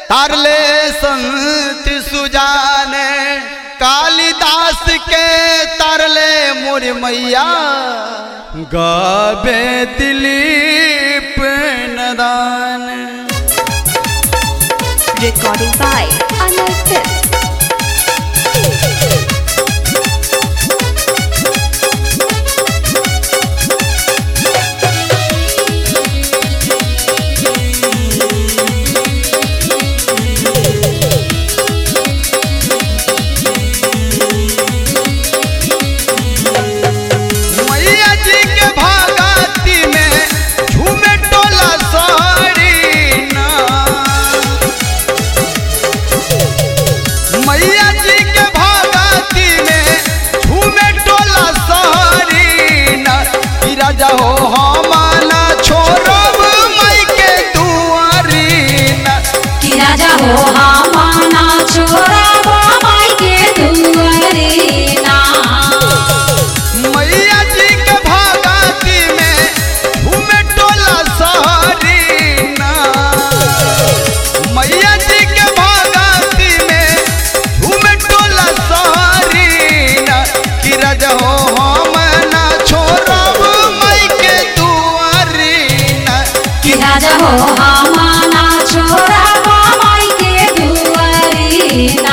तारले संत सुजाने कालिदास के तारले मोर मैया गावे दिलीप नदान Recording by Anil Films. मैया जी के भागती में झूमे टोला साड़ी ना मैया जी के भागती में झूमे टोला साड़ी ना ई राजा हो हमाना छोड़ब मई के दुआरी ना कि राजा हो हमाना छोरा माई के दुआरीना मैया जी के भागती में झूमे टोला साड़ी ना मैया जी के भागती में झूमे टोला साड़ी ना कि राजा हो हम ना छोड़ब मई के दुआरी ना कि राजा हो हमाना छोरा माई के दुआरीना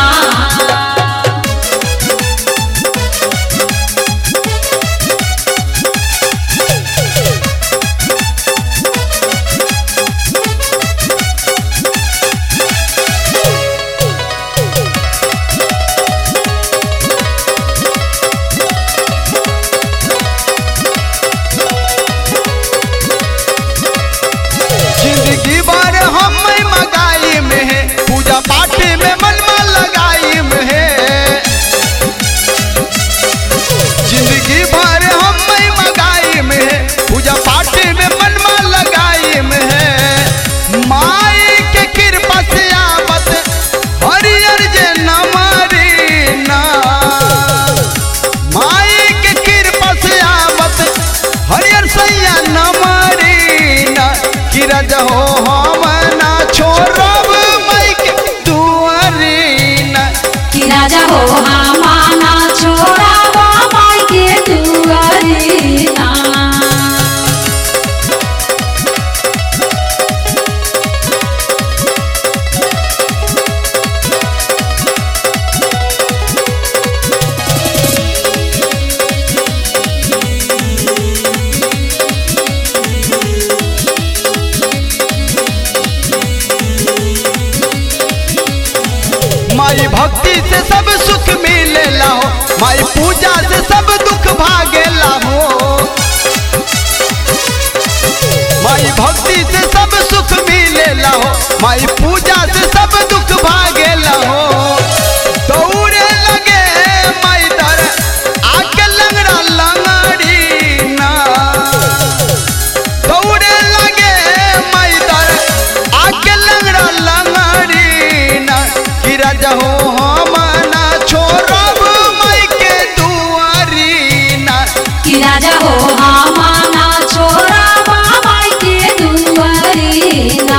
जिंदगी भर हम मगाई में है पूजा पाठ में मनवा लगाई में है जिंदगी भर हम मगाई में है पूजा पाठ में मनवा लगाई में है माई के कृपा से आवत हरियर जे नमरी ना माई के कृपा से आवत हरियर सैया नमरी ना कि राजा हो हम ना छोड़ब मई के दुआरी ना कि राजा हो हमाना छोरा माई के दुआरीना माई भक्ति से सब सुख मिलेला हो माई पूजा से सब दुख भागेला हो माई भक्ति से सब सुख मिलेला हो माई पूजा से सब दुख भागेला हो दौड़े लगे माई दर आके लंगड़ा लंगड़ी ना दौड़े लगे माई दर आके लंगड़ा लंगड़ी ना कि राजा हो हम ना छोड़ब माई के दुआरी ना कि राजा हो हमाना छोरा माई के दुआरीना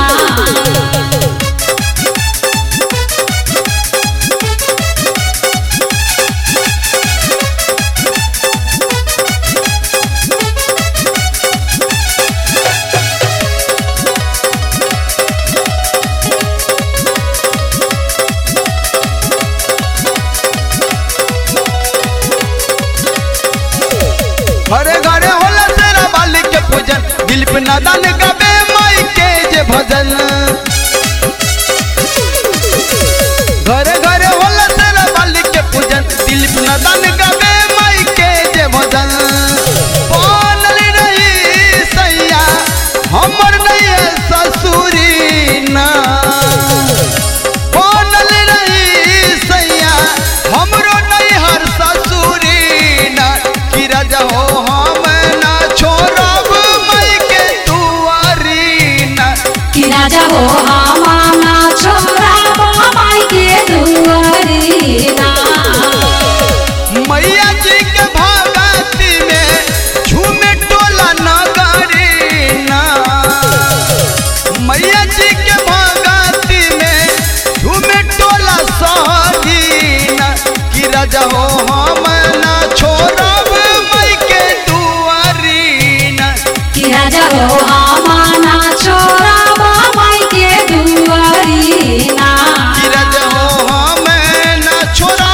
घरे घरे होला तेरा बाली के पूजन दिल पे नादान गबे माई के जे भजन घरे घरे होला तेरा बाली के पूजन दिल पे नादान गबे माई के जे भजन बनल रही सैया हमर नहीं है ससुरी ना बनल रही सैया हमरो नहीं हर ससुरी ना कि राजा हो हम ना छोड़ब मई के दुआरी ना कि राजा हो हमाना छोरा माई के दुआरीना मैया जी के भगती में राजा हो हम ना छोड़ब माई के दुआरी ना कि राजा हो हमाना छोरा माई के दुआरी ना कि राजा हो हम ना छोड़ब